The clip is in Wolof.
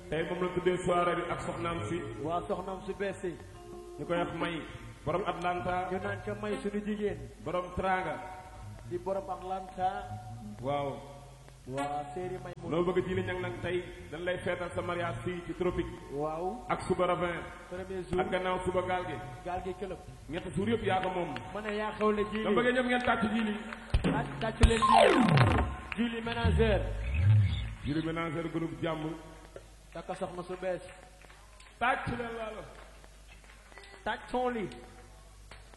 tey moom la tuddee soirée bi ak soxnaam si waa soxnaam su bees si ñu koy wax may borom Atlanta ñu naan ko may suñu jigéen borom Tranga di borom Atlanta waaw waa séeri may mu loo bëgg diine ñang nag tey dañ lay feetal sa mariage fii ci tropique waaw ak suba ravin premier jour ak gannaaw suba gaal gi gaal gi këlëb ñetti suur yëpp yaa ko moom ma ne yaa xewle dama jiili bëggee ñëpp ngeen tàcc jiili tàcc tàcc leen jiili jiili ménagère jiili ménagère groupe jàmm takka soxna su bees tàcc leen laalo tàcc son li